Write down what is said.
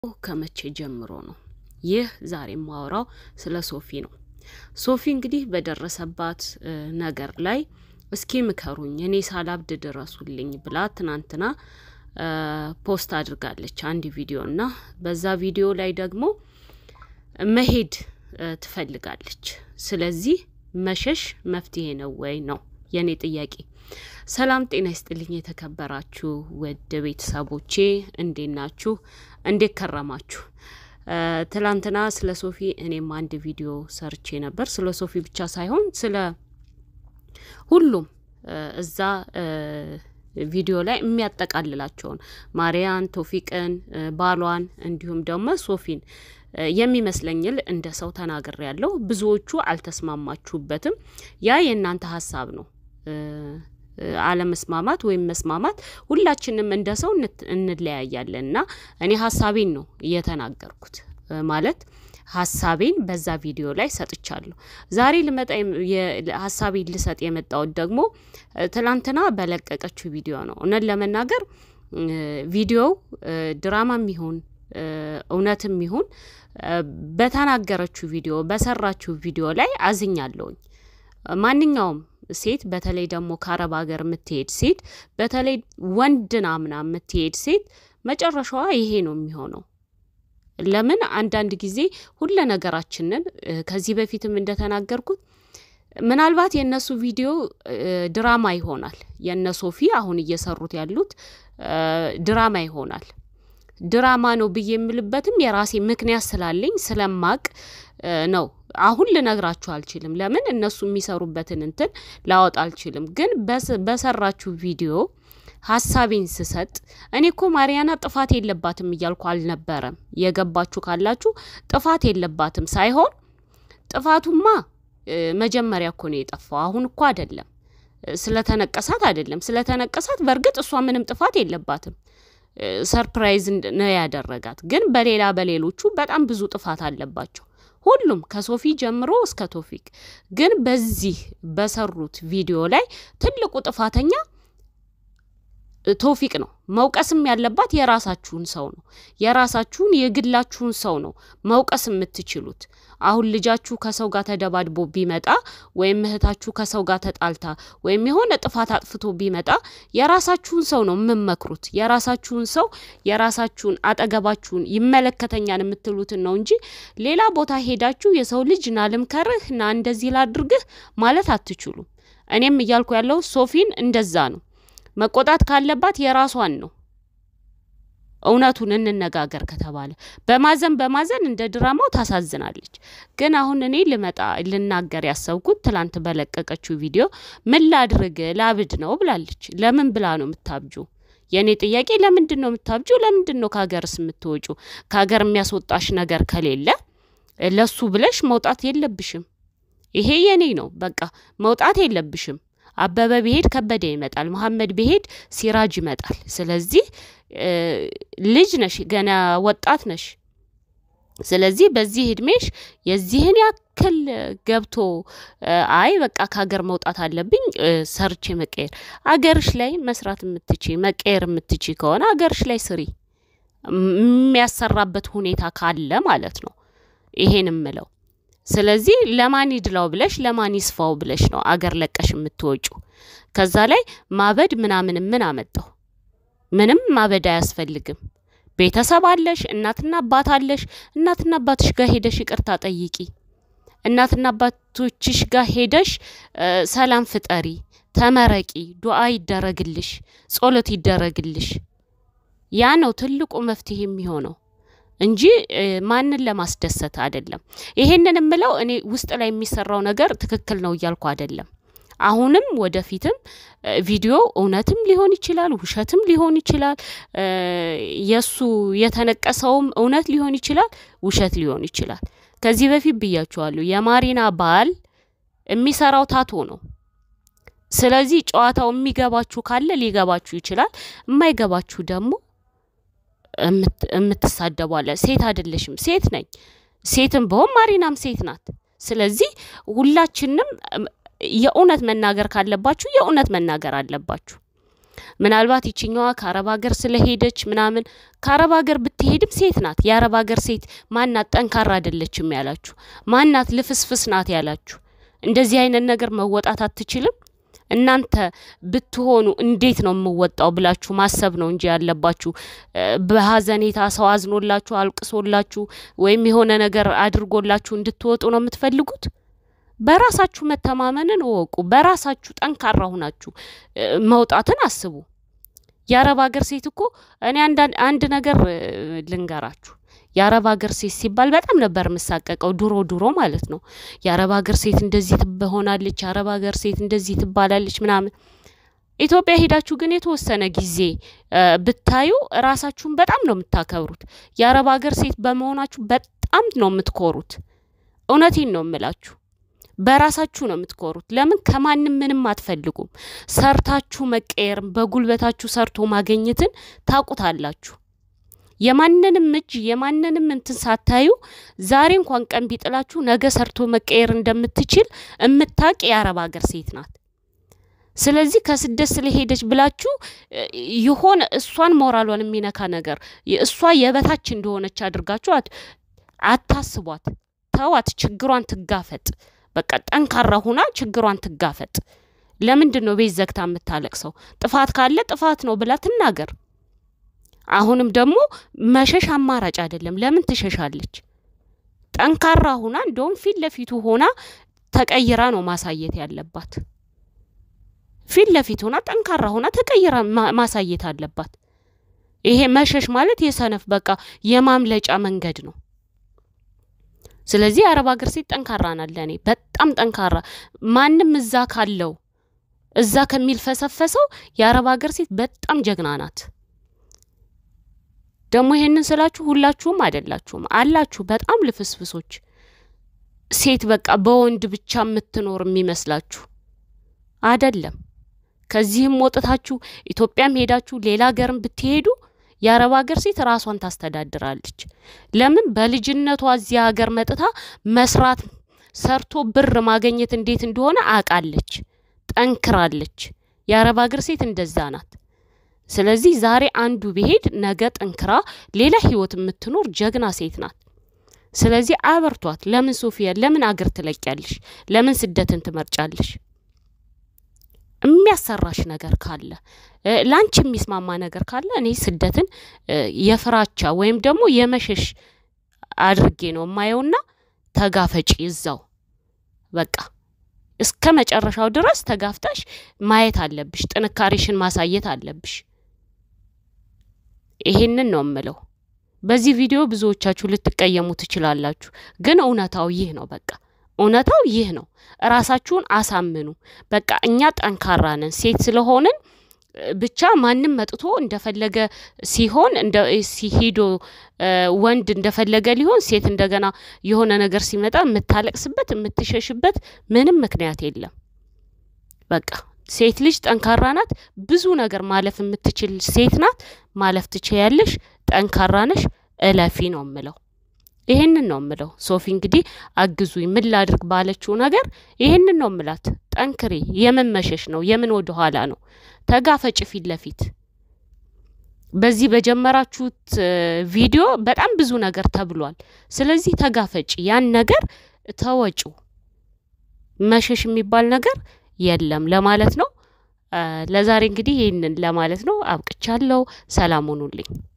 ከመቼ ጀምሮ ነው? ይህ ዛሬ የማወራው ስለ ሶፊ ነው። ሶፊ እንግዲህ በደረሰባት ነገር ላይ እስኪ ምከሩኝ፣ እኔ ሳላብድ ድረሱልኝ ብላ ትናንትና ፖስት አድርጋለች አንድ ቪዲዮ እና በዛ ቪዲዮ ላይ ደግሞ መሄድ ትፈልጋለች። ስለዚህ መሸሽ መፍትሄ ነው ወይ ነው የእኔ ጥያቄ። ሰላም ጤና ይስጥልኝ የተከበራችሁ ውድ ቤተሰቦቼ እንዴት ናችሁ? እንዴት ከረማችሁ? ትላንትና ስለ ሶፊ እኔም አንድ ቪዲዮ ሰርቼ ነበር። ስለ ሶፊ ብቻ ሳይሆን ስለ ሁሉም እዛ ቪዲዮ ላይ የሚያጠቃልላቸውን ማርያን፣ ቶፊቅን፣ ባሏን እንዲሁም ደግሞ ሶፊን የሚመስለኝል እንደ ሰው ተናግሬ ያለው ብዙዎቹ አልተስማማችሁበትም። ያ የእናንተ ሀሳብ ነው። አለመስማማት ወይም መስማማት ሁላችንም እንደ ሰው እንለያያለን እና እኔ ሀሳቤን ነው እየተናገርኩት ማለት ሀሳቤን በዛ ቪዲዮ ላይ ሰጥቻለሁ። ዛሬ ልመጣ ሀሳቤን ልሰጥ የመጣሁት ደግሞ ትላንትና በለቀቀችው ቪዲዮ ነው። እውነት ለመናገር ቪዲዮው ድራማም ይሁን እውነትም ይሁን በተናገረችው ቪዲዮ በሰራችው ቪዲዮ ላይ አዝኛለሁኝ። ማንኛውም ሴት በተለይ ደግሞ ከአረብ ሀገር የምትሄድ ሴት በተለይ ወንድን አምና የምትሄድ ሴት መጨረሻዋ ይሄ ነው የሚሆነው። ለምን አንዳንድ ጊዜ ሁለ ነገራችንን ከዚህ በፊትም እንደተናገርኩት ምናልባት የእነሱ ቪዲዮ ድራማ ይሆናል። የእነ ሶፊ አሁን እየሰሩት ያሉት ድራማ ይሆናል። ድራማ ነው ብዬ የምልበትም የራሴ ምክንያት ስላለኝ ስለማቅ ነው። አሁን ልነግራችሁ አልችልም። ለምን እነሱ የሚሰሩበትን እንትን ላወጣ አልችልም። ግን በሰራችሁ ቪዲዮ ሀሳቤን ስሰጥ እኔ እኮ ማሪያና ጥፋት የለባትም እያልኩ አልነበረም። የገባችሁ ካላችሁ ጥፋት የለባትም ሳይሆን ጥፋቱማ መጀመሪያ እኮ ነው የጠፋው። አሁን እኮ አይደለም። ስለተነቀሳት አይደለም። ስለተነቀሳት በእርግጥ እሷ ምንም ጥፋት የለባትም። ሰርፕራይዝ ነው ያደረጋት። ግን በሌላ በሌሎቹ በጣም ብዙ ጥፋት አለባቸው። ሁሉም ከሶፊ ጀምሮ እስከ ቶፊቅ። ግን በዚህ በሰሩት ቪዲዮ ላይ ትልቁ ጥፋተኛ ቶፊቅ ነው። መውቀስም ያለባት የራሳችሁን ሰው ነው። የራሳችሁን የግላችሁን ሰው ነው መውቀስ የምትችሉት። አሁን ልጃችሁ ከሰው ጋር ተደባድቦ ቢመጣ ወይም እህታችሁ ከሰው ጋር ተጣልታ ወይም የሆነ ጥፋት አጥፍቶ ቢመጣ የራሳችሁን ሰው ነው የምመክሩት። የራሳችሁን ሰው የራሳችሁን አጠገባችሁን ይመለከተኛል የምትሉትን ነው እንጂ ሌላ ቦታ ሄዳችሁ የሰው ልጅ ና ልምከርህ ና እንደዚህ ላድርግህ ማለት አትችሉም። እኔም እያልኩ ያለው ሶፊን እንደዛ ነው። መቆጣት ካለባት የራሷን ነው። እውነቱን እንነጋገር ከተባለ በማዘን በማዘን እንደ ድራማው ታሳዝናለች። ግን አሁን እኔ ልመጣ ልናገር ያሰብኩት ትላንት በለቀቀችው ቪዲዮ ምን ላድርግ ላብድ ነው ብላለች። ለምን ብላ ነው የምታብጁ? የእኔ ጥያቄ ለምንድን ነው የምታብጁ? ለምንድን ነው ከሀገርስ የምትወጩ? ከሀገር የሚያስወጣሽ ነገር ከሌለ ለሱ ብለሽ መውጣት የለብሽም። ይሄ የኔ ነው። በቃ መውጣት የለብሽም። አበበ ቢሄድ ከበደ ይመጣል። መሐመድ ቢሄድ ሲራጅ ይመጣል። ስለዚህ ልጅ ነሽ፣ ገና ወጣት ነሽ። ስለዚህ በዚህ እድሜሽ የዚህን ያክል ገብቶ አይ በቃ ከሀገር መውጣት አለብኝ ሰርቼ መቀየር፣ አገርሽ ላይ መስራት የምትቺ መቀየር የምትቺ ከሆነ አገርሽ ላይ ስሪ። የሚያሰራበት ሁኔታ ካለ ማለት ነው። ይሄን ምለው ስለዚህ ለማን ይድላው ብለሽ ለማን ይስፋው ብለሽ ነው አገር ለቀሽ የምትወጩ። ከዛ ላይ ማበድ ምናምን ምን አመጣው? ምንም ማበድ አያስፈልግም። ቤተሰብ አለሽ፣ እናትና አባት አለሽ። እናትና አባትሽ ጋር ሄደሽ ይቅርታ ጠይቂ። እናትና አባቶችሽ ጋር ሄደሽ ሰላም ፍጠሪ፣ ተመረቂ፣ ዱዓ ይደረግልሽ፣ ጸሎት ይደረግልሽ። ያ ነው ትልቁ መፍትሄ የሚሆነው እንጂ ማንን ለማስደሰት አይደለም። ይሄንን የምለው እኔ ውስጥ ላይ የሚሰራው ነገር ትክክል ነው እያልኩ አይደለም። አሁንም ወደፊትም ቪዲዮ እውነትም ሊሆን ይችላል፣ ውሸትም ሊሆን ይችላል። የእሱ የተነቀሰውም እውነት ሊሆን ይችላል፣ ውሸት ሊሆን ይችላል። ከዚህ በፊት ብያችኋለሁ። የማሪና ባል የሚሰራው ታቶ ነው። ስለዚህ ጨዋታው የሚገባችሁ ካለ ሊገባችሁ ይችላል፣ የማይገባችሁ ደግሞ የምትሳደቧለ ሴት አይደለሽም። ሴት ነኝ። ሴትም በሆን ማሪናም ሴት ናት። ስለዚህ ሁላችንም የእውነት መናገር ካለባችሁ የእውነት መናገር አለባችሁ። ምናልባት ይችኛዋ ከአረብ ሀገር ስለሄደች ምናምን ከአረብ ሀገር ብትሄድም ሴት ናት። የአረብ ሀገር ሴት ማናት ጠንካራ አይደለችም ያላችሁ፣ ማናት ልፍስፍስ ናት ያላችሁ፣ እንደዚህ አይነት ነገር መወጣት አትችልም። እናንተ ብትሆኑ እንዴት ነው የምወጣው ብላችሁ ማሰብ ነው እንጂ ያለባችሁ በሀዘኔታ ሰው አዝኖላችሁ አልቅሶላችሁ ወይም የሆነ ነገር አድርጎላችሁ እንድትወጡ ነው የምትፈልጉት። በራሳችሁ መተማመንን እወቁ። በራሳችሁ ጠንካራ ሁናችሁ መውጣትን አስቡ። የአረብ ሀገር ሴት እኮ እኔ አንድ ነገር ልንገራችሁ። የአረብ ሀገር ሴት ሲባል በጣም ነበር የምሳቀቀው ድሮ ድሮ ማለት ነው። የአረብ ሀገር ሴት እንደዚህ ትሆናለች፣ የአረብ ሀገር ሴት እንደዚህ ትባላለች ምናምን። ኢትዮጵያ ሄዳችሁ ግን የተወሰነ ጊዜ ብታዩ ራሳችሁን በጣም ነው የምታከብሩት። የአረብ ሀገር ሴት በመሆናችሁ በጣም ነው የምትኮሩት። እውነቴን ነው የምላችሁ። በራሳችሁ ነው የምትኮሩት። ለምን ከማንም ምንም አትፈልጉም። ሰርታችሁ መቀየርም በጉልበታችሁ ሰርቶ ማገኘትን ታውቁታላችሁ። የማንንም እጅ የማንንም እንትን ሳታዩ ዛሬ እንኳን ቀን ቢጥላችሁ ነገ ሰርቶ መቀየር እንደምትችል እምታቅ የአረብ ሀገር ሴት ናት። ስለዚህ ከስደት ስለሄደች ብላችሁ የሆነ እሷን ሞራሏን የሚነካ ነገር እሷ የበታች እንደሆነች አድርጋችሁ አታስቧት። ተዋት፣ ችግሯን ትጋፈጥ። በቃ ጠንካራ ሁና ችግሯን ትጋፈጥ። ለምንድን ነው ቤት ዘግታ የምታለቅሰው? ጥፋት ካለ ጥፋት ነው ብላ ትናገር። አሁንም ደግሞ መሸሽ አማራጭ አይደለም። ለምን ትሸሻለች? ጠንካራ ሁና እንደውም ፊት ለፊቱ ሆና ተቀይራ ነው ማሳየት ያለባት። ፊት ለፊት ሆና ጠንካራ ሆና ተቀይራ ማሳየት አለባት። ይሄ መሸሽ ማለት የሰነፍ በቃ የማምለጫ መንገድ ነው። ስለዚህ የአረብ ሀገር ሴት ጠንካራ ናት። ለእኔ በጣም ጠንካራ ማንም እዛ ካለው እዛ ከሚል ፈሰፈሰው የአረብ ሀገር ሴት በጣም ጀግና ናት። ደግሞ ይሄንን ስላችሁ ሁላችሁም አይደላችሁም፣ አላችሁ በጣም ልፍስፍሶች ሴት በቃ በወንድ ብቻ የምትኖር የሚመስላችሁ አይደለም። ከዚህም ወጥታችሁ ኢትዮጵያም ሄዳችሁ ሌላ ሀገርም ብትሄዱ የአረብ ሀገር ሴት ራሷን ታስተዳድራለች። ለምን በልጅነቷ እዚህ ሀገር መጥታ መስራት ሰርቶ ብር ማገኘት እንዴት እንደሆነ አውቃለች፣ ጠንክራለች። የአረብ ሀገር ሴት እንደዛ ናት። ስለዚህ ዛሬ አንዱ ቢሄድ ነገ ጠንክራ ሌላ ህይወት የምትኖር ጀግና ሴት ናት። ስለዚህ አበርቷት። ለምን ሶፊያ፣ ለምን አገር ትለቂያለሽ? ለምን ስደትን ትመርጫለሽ? የሚያሰራሽ ነገር ካለ ላንቺ የሚስማማ ነገር ካለ እኔ ስደትን የፍራቻ ወይም ደግሞ የመሸሽ አድርጌ ነው የማየውና ተጋፈጪ እዛው በቃ እስከ መጨረሻው ድረስ ተጋፍተሽ ማየት አለብሽ። ጥንካሬሽን ማሳየት አለብሽ። ይሄንን ነው የምለው። በዚህ ቪዲዮ ብዙዎቻችሁ ልትቀየሙ ትችላላችሁ፣ ግን እውነታው ይህ ነው። በቃ እውነታው ይህ ነው። እራሳችሁን አሳምኑ። በቃ እኛ ጠንካራ ነን፣ ሴት ስለሆንን ብቻ ማንም መጥቶ እንደፈለገ ሲሆን ሲሄዶ ወንድ እንደፈለገ ሊሆን ሴት እንደገና የሆነ ነገር ሲመጣ የምታለቅስበት የምትሸሽበት ምንም ምክንያት የለም። በቃ ሴት ልጅ ጠንካራ ናት። ብዙ ነገር ማለፍ የምትችል ሴት ናት። ማለፍ ትችያለሽ። ጠንካራ ነሽ። እለፊ ነው የምለው። ይሄንን ነው የምለው። ሶፊ እንግዲህ አግዙኝ ምን ላድርግ ባለችው ነገር ይሄንን ነው የምላት። ጠንክሬ የምን መሸሽ ነው? የምን ወደ ኋላ ነው? ተጋፈጭ ፊት ለፊት። በዚህ በጀመራችሁት ቪዲዮ በጣም ብዙ ነገር ተብሏል። ስለዚህ ተጋፈጭ፣ ያን ነገር ተወጩ። መሸሽ የሚባል ነገር የለም ለማለት ነው። ለዛሬ እንግዲህ ይህንን ለማለት ነው። አብቅቻለሁ። ሰላም ሁኑልኝ።